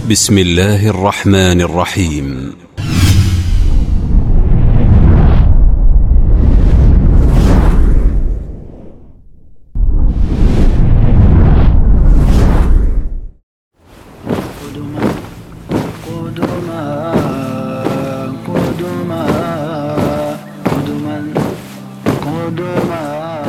بسم الله الرحمن الرحيم قدما قدما قدما قدما قدما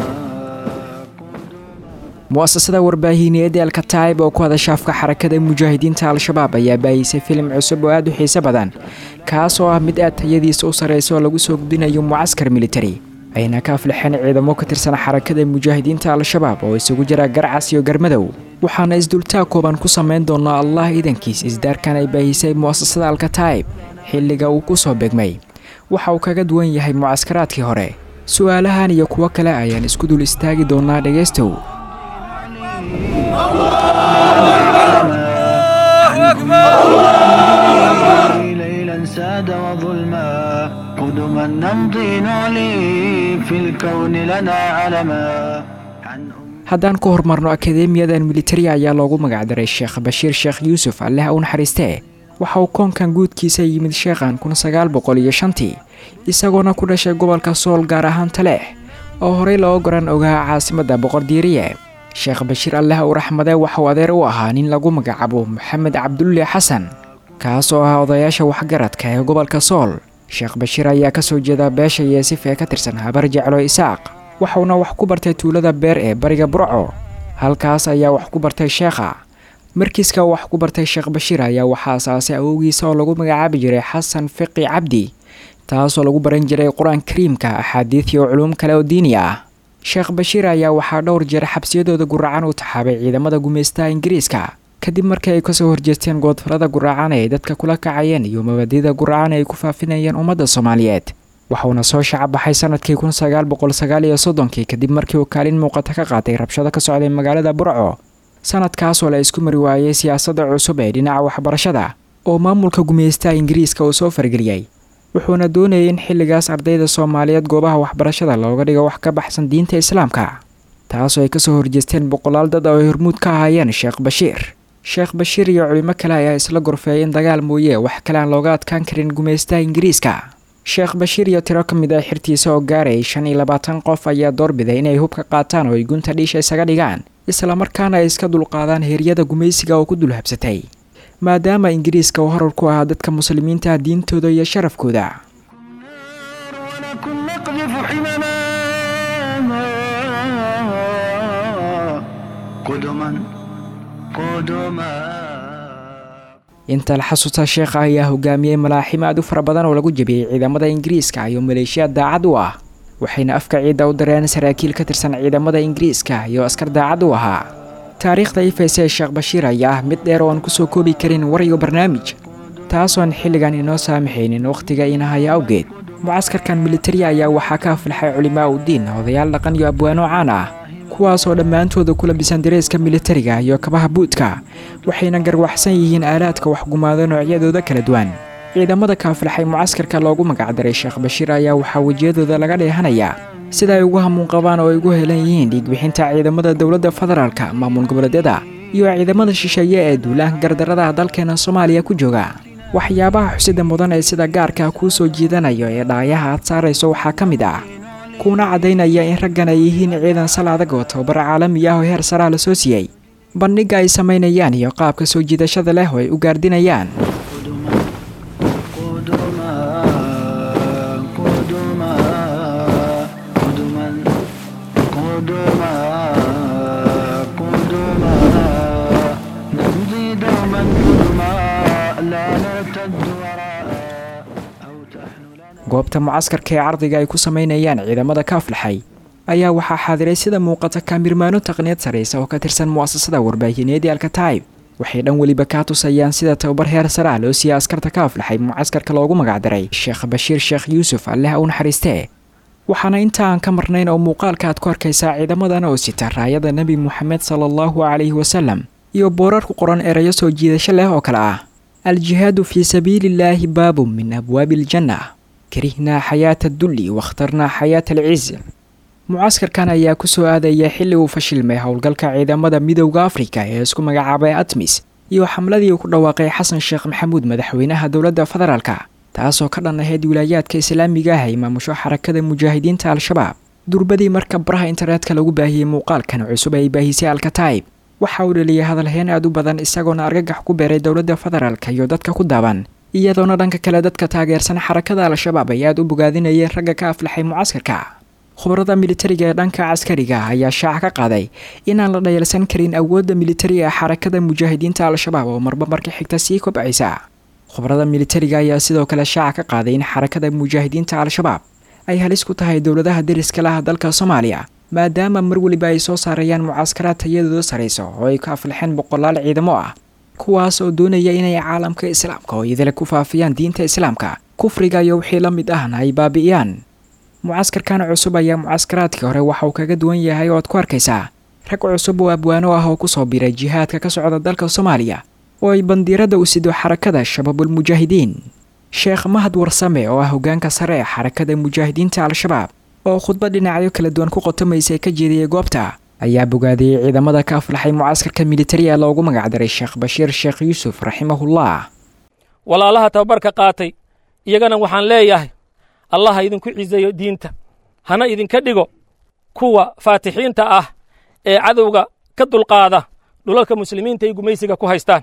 mu'asasada warbaahineed ee alkataib oo ku hadasha afka xarakada mujaahidiinta al-shabaab ayaa baayisay filim cusub oo aada u xiiso badan kaas oo ah mid aad tayadiisa u sarreysa oo lagu soo gudbinayo mucaskar militari ayna ka aflixeen ciidamo ka tirsan xarakada mujaahidiinta al-shabaab oo isugu jira garcas iyo garmadow waxaana isdultaa kooban ku samayn doonaa allah iidankiis isdaarkan ay baahisay mu'asasada alkataib xilliga uu ku soo begmay waxa uu kaga duwan yahay mucaskaraadkii hore su-aalahan iyo kuwo kale ayaan isku dul istaagi doonaa dhegaystow ليلا ساد وظلما قدما نمضي نعلي في الكون لنا علما عن أم haddaan ku horumarno akadeemiyadan militari ayaa loogu magacdaray sheekh bashiir sheekh yuusuf alleh u naxariistee waxa uu koonkan guudkiisa yimid sheekhan kun sagaal boqol iyo shantii isagoona ku dhashay gobolka sool gaar ahaan taleex oo horey loo goran ogaa caasimadda boqordiiriye sheekh bashiir alleh u raxmade waxauu adeer u ahaa nin lagu magacaabo maxamed cabdulle xasan kaas oo ah odayaasha waxgaradka ee gobolka sool sheekh bashiir ayaa ka soo jeeda beesha yeesif ee ka tirsan habar jeclo isaaq waxauna wax ku bartay tuulada beer ee bariga burco halkaas ayaa wax ku bartay sheekha markiiska wax ku bartay sheekh bashiir ayaa waxaa asaasay awowgiisa oo lagu magacaabi jiray xasan fiqi cabdi taasoo lagu baran jiray qur-aan kariimka axaadiid iyo culuum kale oo diini ah sheekh bashiir ayaa waxaa dhowr jeer xabsiyadooda guracan u taxaabay ciidamada gumaystaha ingiriiska kadib markii ay kasoo horjeesteen goodfarada guracan ee ay dadka kula kacayeen iyo mabadida guracan ay ku faafinayeen ummadda soomaaliyeed waxauna soo shacabaxay sanadkii kun sagaal boqol sagaal iyo soddonkii kadib markii uu kaalin muuqata ka qaatay rabshado ka socday magaalada burco sanadkaasoo la isku mari waayey siyaasadda cusub ee dhinaca waxbarashada oo maamulka gumaystaha ingiriiska uu soo fargeliyey wuxuuna doonayay in xilligaas ardayda soomaaliyeed goobaha waxbarashada looga dhigo wax ka baxsan diinta islaamka taasoo ay kasoo horjeesteen boqolaal dad oo ay hormuud ka ahaayeen sheekh bashiir sheekh bashiir iyo culimo kale ayaa isla gorfeeyay in dagaal mooye wax kale aan looga adkaan karin gumaystaha ingiriiska sheekh bashiir iyo tiro ka mid ah xirtiisa oo gaarayay shan iyo labaatan qof ayaa doorbiday inay hubka qaataan oo ay gunta dhiisha isaga dhigaan islamarkaana ay iska dulqaadaan heeryada gumaysiga oo ku dul habsatay maadaama ingiriiska uu horar ku ahaa dadka muslimiinta diintooda iyo sharafkooda ولكن نقذف حمما قدما قدما inta la xasuusta sheekha ayaa hogaamiyey malaaxim aad u fara badan oo lagu jebiyey ciidamada ingiriiska iyo maleeshiya daacad u ah waxayna afka ciidda u dareen saraakiil ka tirsan ciidamada ingiriiska iyo askar daacad u ahaa taariikhda ifaysa ee sheekh bashiir ayaa ah mid dheer oo aan kusoo koobi karin war iyo barnaamij taasoon xilligan inoo saamaxaynin wakhtiga inahaya awgeed mucaskarkan militari ayaa waxaa ka aflaxay culimaa u diin odayaal dhaqan iyo abwaano caan ah kuwaasoo dhammaantooda ku labisan dareeska militariga iyo kabaha buudka waxayna garwaxsan yihiin aalaadka waxgumaado noocyadooda kala duwan ciidamada ka aflaxay mucaskarka loogu magacdaray sheekh bashiir ayaa waxaa wejiyadooda laga dheehanayaa sida ay ugu hamuun qabaan oo ay ugu helan yihiin dhiigbixinta ciidamada dowladda federaalka maamul goboleedyada iyo ciidamada shisheeye ee duulaanka gardarada dalkeena soomaaliya ku jooga waxyaabaha xusida mudan ee sida gaarka kuu soo jiidanayo ee dhaayaha aad saarayso waxaa ka mid ah kuuna caddaynaya in raggan ay yihiin ciidan sal adag oo tababar caalami ah oo heer saraa la soo siiyey bandhigga ay samaynayaan iyo qaabka soo jiidashada leh oo ay u gaardinayaan قدما قدما قدما قدما قدما نمضي دوما قدما لا نرتد وراء أو تحن لنا goobta mucaskarka ee cardiga ay ku samaynayaan ciidamada ka aflaxay ayaa waxaa xaadiray sida muuqata kaamirmaano taqniyad saraysa oo ka tirsan mu'asasada warbaahineed ee alkataib waxay dhan weliba kaa tusayaan sida tababar heer sare ah loo siiyey askarta ka aflaxay mucaskarka loogu magacdaray sheekh bashiir sheekh yuusuf alleh u naxariistee waxaana inta aan ka marnayn oo muuqaalka aad ku arkaysaa ciidamadan oo sita raayada nebi moxamed sala allahu calayhi wasalam iyo boorar ku qoran erayo soo jiidasho leh oo kale ah aljihaadu fii sabiiliillaahi baabun min abwaabi aljanna karihnaa xayaata adulli wakhtarnaa xayaata alciz mucaskarkan ayaa ku soo aadaya xilli uu fashilmay howlgalka ciidamada midowda afrika ee isku magacaabay atmis iyo xamladii uu ku dhawaaqay xasan sheekh maxamuud madaxweynaha dowladda federaalka taasoo ka dhan ahayd wilaayaadka islaamiga ah ay maamusho xarakada mujaahidiinta al-shabaab durbadii marka baraha internetka lagu baahiyey muuqaalkan cusub ay baahisay alkataib waxa uu dhaliyay hadalheen aad u badan isagoona argagax ku beeray dowladda federaalka iyo dadka ku daaban iyadoona dhanka kale dadka taageersan xarakada al-shabaab ay aad u bogaadinayeen ragga ka aflaxay mucaskarka khubarada militariga ee dhanka caskariga ayaa shaaca ka qaaday inaan la dhayalsan karin awoodda militariga ee xarakada mujaahidiinta al-shabaab oo marba marka xigta sii kobcaysa khubarada militariga ayaa sidoo kale shaaca ka qaaday in xarakada mujaahidiinta al-shabaab ay halis ku tahay dowladaha deriska laha dalka soomaaliya maadaama mar weliba ay soo saarayaan mucaskaraad tayadooda sarayso oo ay ka aflaxeen boqolaal ciidamo ah kuwaas oo doonaya inay caalamka islaamka oo idile ku faafiyaan diinta islaamka kufriga iyo wixii la mid ahna ay baabi'iyaan mucaskarkan cusub ayaa mucaskaraadkii hore waxa uu kaga duwan yahay oo aad ku arkaysaa rag cusub oo abwaano ah oo kusoo biray jihaadka ka socda dalka soomaaliya oo ay bandiirada u sido xarakada shabaabulmujaahidiin sheekh mahad warsame oo ah hogaanka sare ee xarakada mujaahidiinta al-shabaab oo khudbad dhinacyo kala duwan ku qotomaysa ka jeediyey goobta ayaa bogaadiyey ciidamada ka aflaxay mucaskarka militariga loogu magacdaray sheekh bashiir sheekh yuusuf raximahullah walaalaha tababarka qaatay iyagana waxaan leeyahay allah ha idinku ciseeyo diinta hana idinka dhigo kuwa faatixiinta ah ee cadowga ka dulqaada dhulalka muslimiinta ay gumaysiga ku haystaan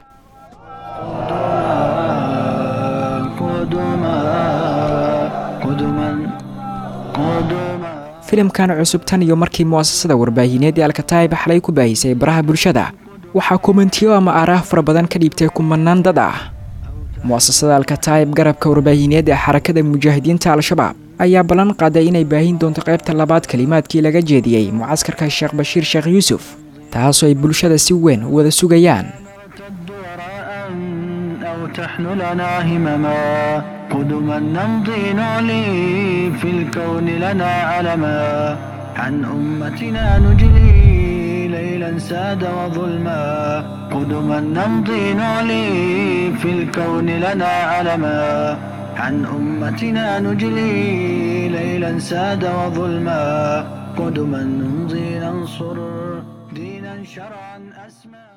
قدما قدما قدما filimkan cusub tan iyo markii mu'asasada warbaahineed ee alkataib xalay ku baahisay baraha bulshada waxaa komentiyo ama aaraah fara badan ka dhiibtay kumanaan dad ah mu'asasada alkataib garabka warbaahineed ee xarakada mujaahidiinta al-shabaab ayaa ballan qaaday inay baahin doonto qaybta labaad kelimaadkii laga jeediyey mucaskarka sheekh bashiir sheekh yuusuf taasoo ay bulshada si weyn u wada sugayaan نرتد وراء أو تحن لنا همما قدما نمضي نعلي في الكون لنا علما عن أمتنا نجلي ليلا ساد وظلما قدما نمضي نعلي في الكون لنا علما عن أمتنا نجلي ليلا ساد وظلما قدما نمضي ننصر دينا شرعا أسمى